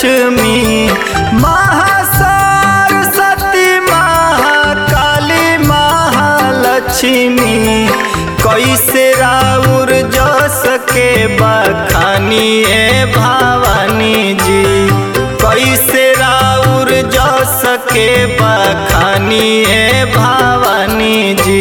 लक्ष्मी महासरस्वती महाकाली महालक्ष्मी कैसे राउर जस के बखानी ए भवानी जी कैसे राउर जस के बखानी ए भवानी जी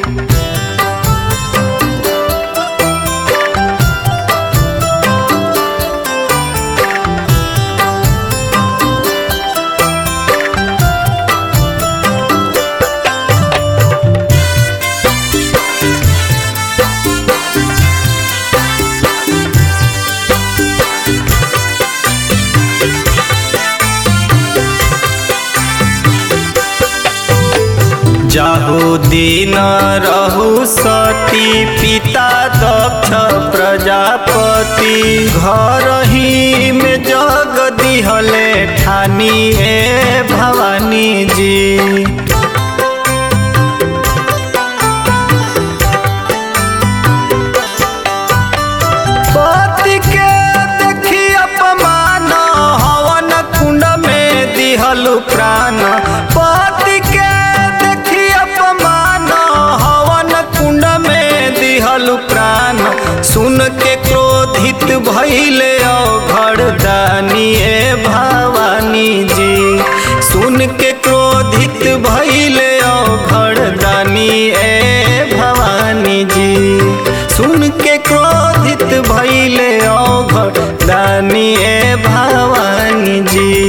जाहु दिन रहु सती पिता दक्ष प्रजापति घर ही में जग दिहले ठानी ए भवानी जी पति के देखी अपमान हवन कुंड में दिहलु प्राण पति के देखी अपमान हवन कुंड में दिहलु प्राण सुन के क्रोधित भैले अघड़ दानी ए भवानी जी सुन के क्रोधित भैले अघड़ दानी ए भवानी जी सुन के क्रोधित भैले अघड़ दानी ए भवानी जी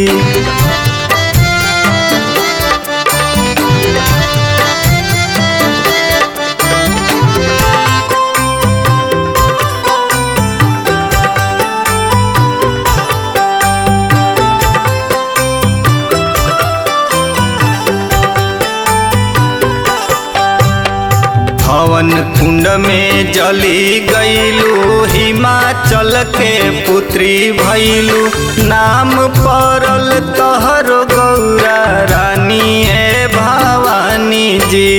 हवन कुंड में जली गईलू हिमाचल के पुत्री भैलू नाम पड़ल तहर गौरा रानी ए भवानी जी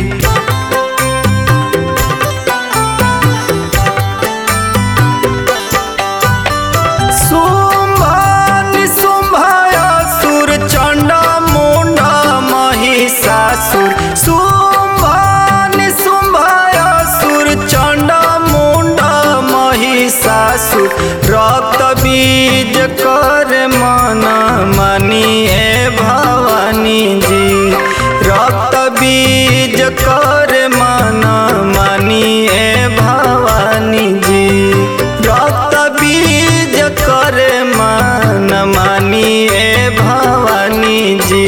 शुंभ निशुंभ असुर चंड मुंड महिषासुर शुंभ निशुंभ असुर चंड मुंड महिषासुर रक्त बीज कर मन मनी ए भवानी जी रक्त बीज कर मन मनी ए भवानी जी रक्त बीज कर मन मानी ए भवानी जी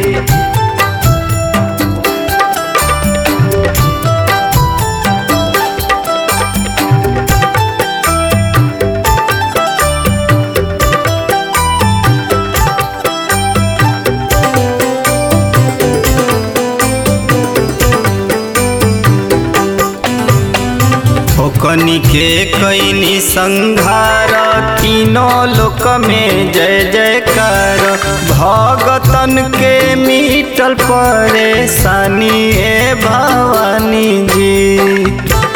ओकनी के कैनी संघार तीनों लोक में जय जयकार भगतन के मिटल परेशानी ए भवानी जी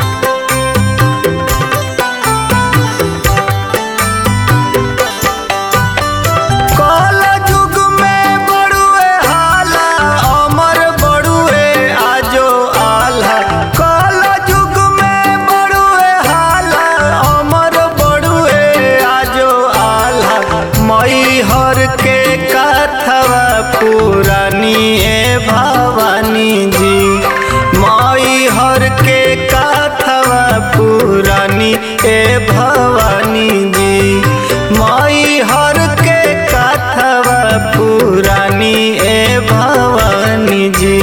कल युग में बड़ुए हाला अमर बड़ुए आजो आल्हा कल युग में बड़ुए हाला अमर बड़ुए आजो आल्हा मई हर के कथवा पुरानी ए भवानी जी मई हर के कथवा पुरानी ए भवानी जी मई हर के कथवा पुरानी ए भवानी जी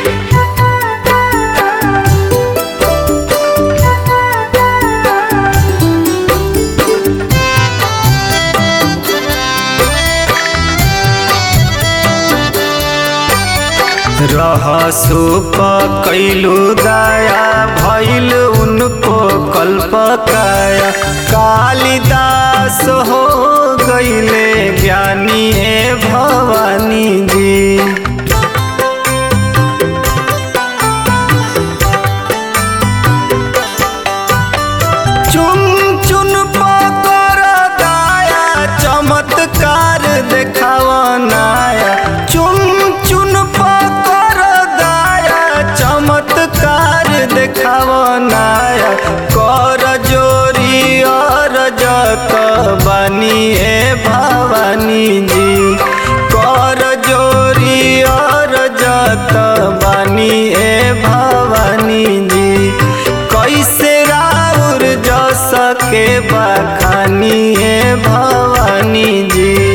रहसु कैलू दया भैल उनको कल्प काया कालिदास हो गईले ज्ञानी ए भवानी जी चुन चुन पकर दाया चमत्कार के बखानी है भवानी जी